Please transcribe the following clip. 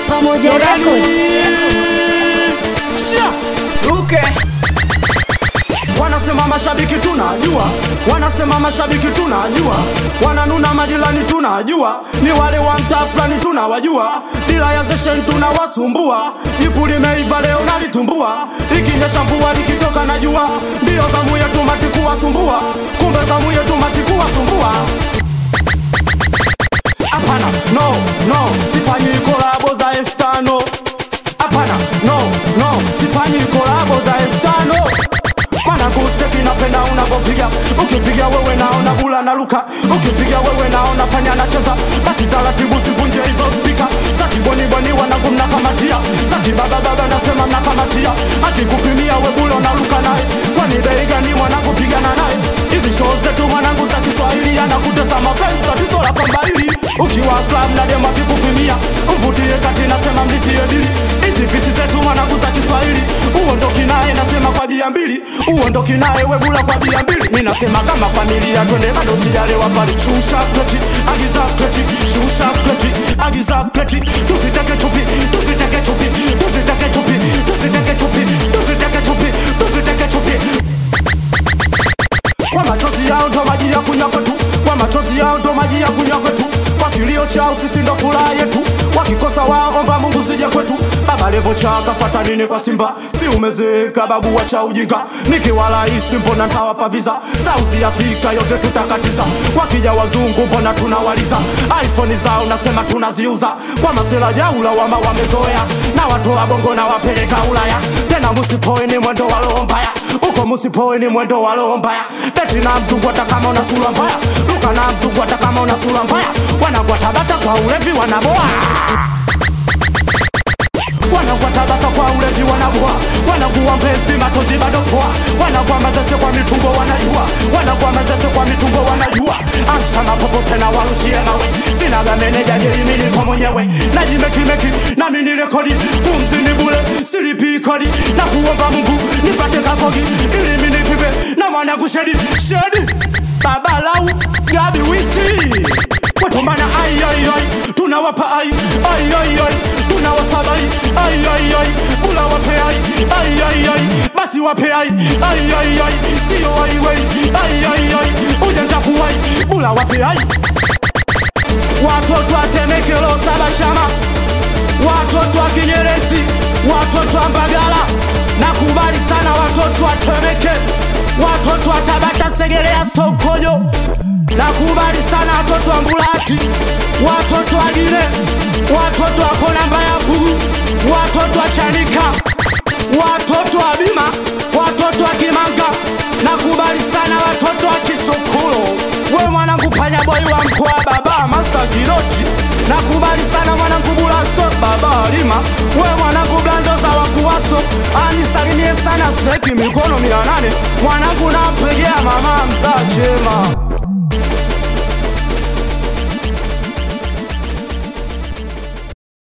Pamoja Record. Shia. Ruke. Wanasema mashabiki tunajua, wanasema mashabiki tunajua, wananuna majirani tunajua, ni wale wa mtaa fulani tunawajua, bila ya zeshen tunawasumbua, jipu limeiva leo nalitumbua, ikinyesha mvua likitoka na jua, ndio zamu yetu mati kuwasumbua, kumbe zamu yetu mati kuwasumbua. Hapana, no, no, sifanyi kolabo za elfu tano. Hapana, no, no, sifanyi kolabo za elfu tano. Mana kusteki napenda unapopiga, ukipiga wewe naona bula na luka, ukipiga wewe naona panya anacheza, basi taratibu sivunje hizo spika za kiboni boni wanangu mnakamatia, za kibaba baba nasema mnakamatia, akikupimia we bula unaluka naye, kwani bei gani mwanangu pigana naye? Hizi show zetu mwanangu za Kiswahili anakutesa mapenzi, tatizo la kwamba hili ukiwa club na demo akikupimia, mvutie kati nasema mlipie bili. Hizi pisi zetu mwanangu za Kiswahili, uondoki naye nasema kwa bia mbili, uondoki naye we bula kwa bia mbili. Mimi nasema kama familia twende bado sijalewa pale, shusha kleti, agiza kleti, shusha kleti, agiza kleti, tusiteke chupi, tusiteke chupi, tusiteke chupi, tusiteke chupi, tusiteke chupi, tusiteke chupi kwa machozi yao ndo maji ya kunywa kwetu, kwa machozi yao ndo maji ya kunywa kwetu, kwa kilio chao sisi ndo furaha yetu, wakikosa wao omba Mungu sije kwetu. Baba Levo chaka fata nini kwa Simba, si umezeeka babu wacha ujinga, nikiwa rais mbona ntawapa visa, South Africa yote tutakatiza, wakija wazungu mbona tunawaliza, iPhone zao nasema tunaziuza, kwa masela jaula wama wamezoea, na watoa bongo na wapeleka Ulaya, tena musipoe ni mwendo wa roho mbaya uko musipoe ni mwendo wa roho mbaya beti na mzungu hata kama una sura mbaya luka na mzungu hata kama una sura mbaya wanagwa tabata kwa ulevi wanaboa wanagwa tabata kwa ulevi wanaboa wanakuwa mbezi matozi bado poa wanakuwa mazese kwa mitumbo wanajua wanakuwa mazese kwa mitumbo wanajua amsha mapopo tena warushie mawe sinaga meneja jeimi niko mwenyewe najimekimeki nami ni rekodi pumzi ni bule silipi kodi na kuomba mungu nipate kafogi ili mimi nivive na mwanangu shedi shedi baba lau gabi wisi kutumana ai ai ai tunawapa ai ai ai ai tunawasabai ai ai ai bula wape ai ai ai ai basi wape ai ai ai ai sio ai wei ai ai ai ujanja kuwai bula wape ai watoto atemekelo saba chama watoto wa Kinyerezi, watoto wa Mbagala, nakubali sana watoto wa Temeke, watoto wa Tabata, Segerea, Stokojo, nakubali sana watoto wa Mbulati, watoto wa Gine, watoto wa Kona Mbayaku, watoto wa Chanika, watoto wa Bima, watoto wa Kimanga, nakubali sana watoto wa Kisokolo, we mwanangu panyaboi wa mkoa baba Masagiroti, nakubali sana mwanangu Bulasto baba Alima, we mwanangu Blandoza wa Kuwaso, anisalimie sana Sneki mikono mia nane, mwanangu nampegea mama mzaa chema